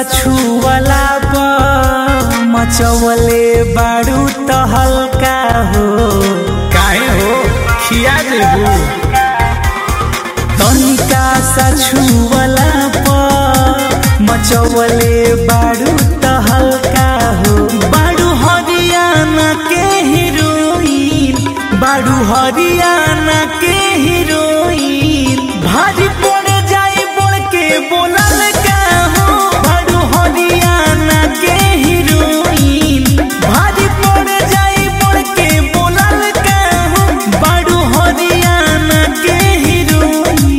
छुअला पर मचवले बारू त हल्का हो काहे हो खिया देबू तनिका सा छुअला पर मचवले बारू त हल्का हो बारू हरियाणा के हीरोइन बारू हरियाणा के हीरोइन भारी पड़ जाई बोल के बोलल का हो बारू हरियाणा के हीरोइन भारी पड़ जाई बोल के बोलल का हो बारू हरियाणा के हीरोइन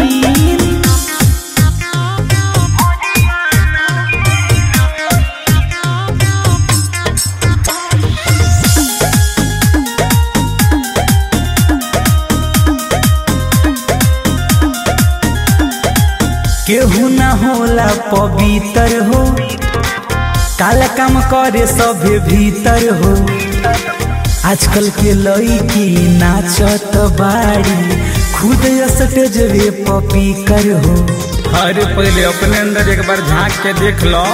केहू ना होला पवित्र हो काला काम करे सभे भीतर हो आजकल के लड़की नाचत बाड़ी खुद स्टेजवे पपी कर हो अरे पहले अपने अंदर एक बार झांक के देख लो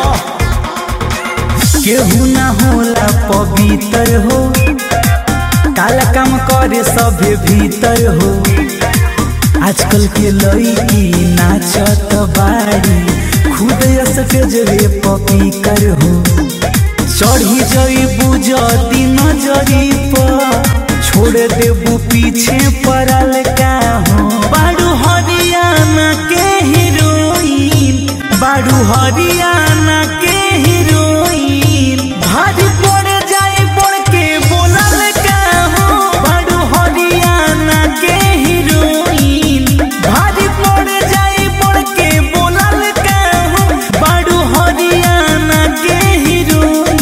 केहू ना होला पवित्र हो काला काम करे सभे भीतर हो आजकल के लड़की नाचत बाड़ी खुद स्टेजवे पपी कर हो चढ़ी जई बुझती नजरी पर छोड़ देबू पीछे पड़ल का हो बारू हरियाणा के हीरोइन बारू हरियाणा के हीरोइन भारी पड़ जाए पड़ के बोलल का हो बारू हरियाणा के हीरोइन भारी पड़ जाए पड़ के बोलल का हो बारू हरियाणा के हीरोइन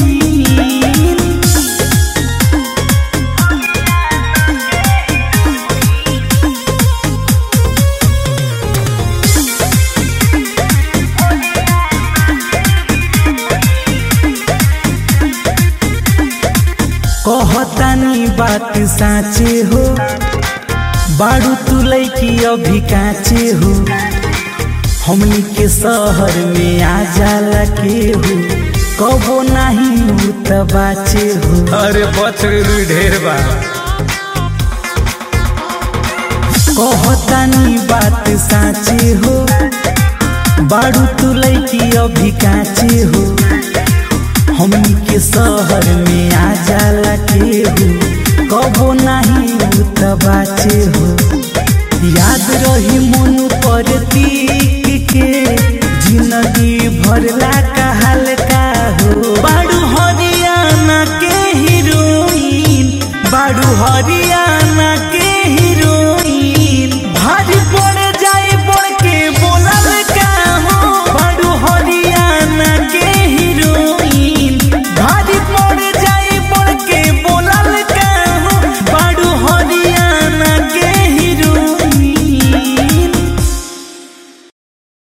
कहतानी बात साँचे हो बारू तू लैकी अभी काचे हो हमनी के शहर में आ जाला के हो कबो नहीं उ त बाचे हो अरे बच गई ढेर बा कहतानी बात साँचे हो बारू तू लैकी अभी काचे हो हमनी के शहर में आ जाला के हो कबो नहीं उ त बाचे हो याद रही मन पर तीक के जिंदगी भरला का हल्का